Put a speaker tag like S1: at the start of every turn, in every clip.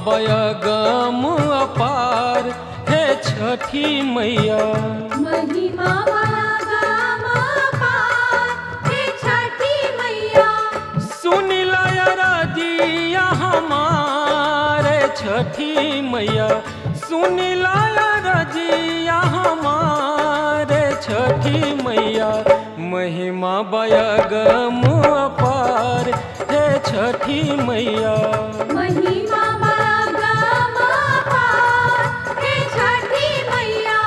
S1: बयगम अपार हे छठी मैया
S2: महिमा बागम पार हे छठी मैया
S1: सुनिला रजिया हमारे छठी मैया सुनिला रजिया हमारे छठी मैया महिमा बयगम अपार हे छठी मैया
S2: महिमा बागम पार हे छठी मैया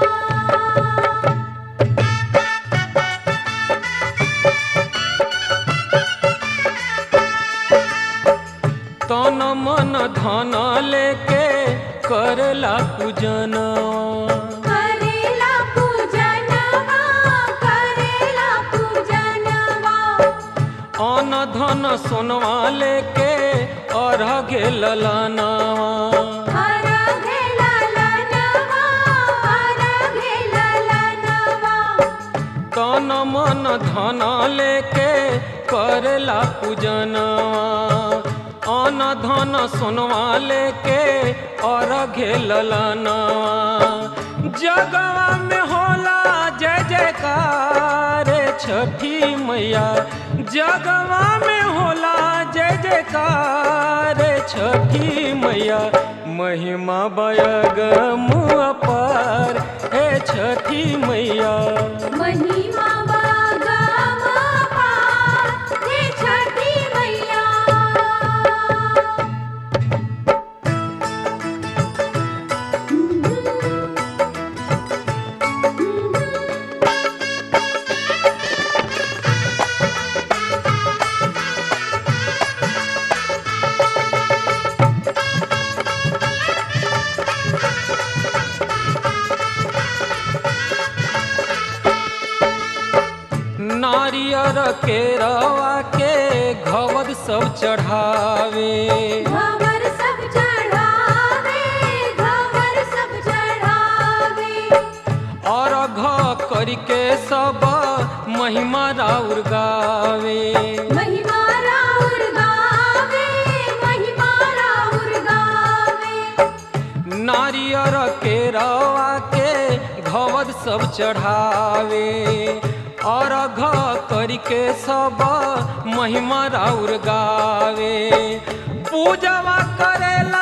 S1: तन मन धन लेके करला पूजनवा
S2: करेला पूजनवा करेला पूजनवा
S1: अन धन सोनवा लेके अर्घ ललनवा
S2: हर घेला लनवा हर घेला लनवा
S1: तन मन धन लेके करला पूजनवा अन धन सोनवा लेके अर्घ ललनवा जगवा में होला जय जयकार छठी मैया जगवा में होला जय जयकार छठी मैया महिमा बयगम अपार हे छठी मैया
S2: महिमा बागम पार हे छठी मैया
S1: नारियर के रवा के घवद सब चढ़ावे
S2: घवर सब चढ़ावे घवर सब चढ़ावे
S1: और घ करके सब महिमा राउर गावे
S2: महिमा राउर गावे महिमा राउर गावे
S1: नारियर के रवा के घवद सब चढ़ावे और घ करके सब महिमा राउर गावे पूजवा करेला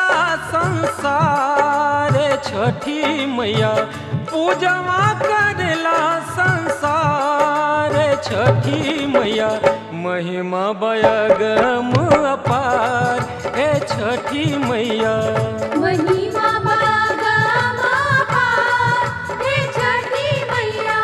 S1: संसार छठी मैया पूजवा करेला संसार छठी मैया महिमा बयगम अपार हे छठी मैया
S2: महिमा बागम पार हे छठी मैया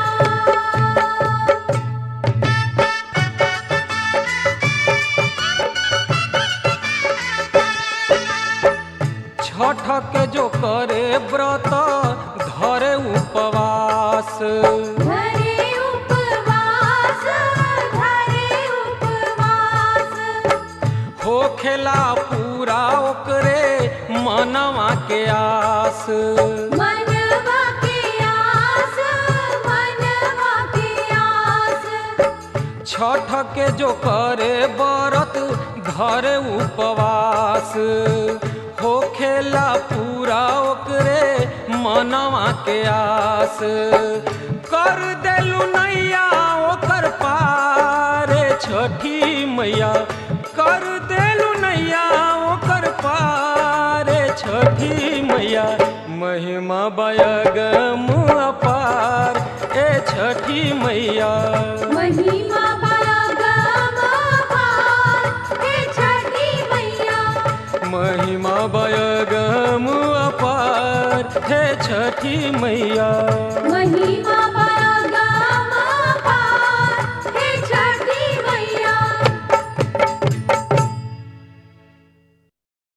S1: छठ के जो करे व्रत धरे उपवास
S2: धरे उपवास धरे उपवास
S1: होखेला पूरा ओकरे मनवा के आस
S2: मनवा के आस मनवा के आस
S1: छठ के जो करे व्रत धरे उपवास होखेला पूरा ओकरे मनवा के आस कर देलू नैया ओकर पार छठी मैया कर देलू नैया ओकर पार छठी मैया महिमा बयगम अपार ए छठी मैया
S2: महिमा बागम पार हे छठी मैया
S1: महिमा बयगम अपार हे छठी मैया
S2: महिमा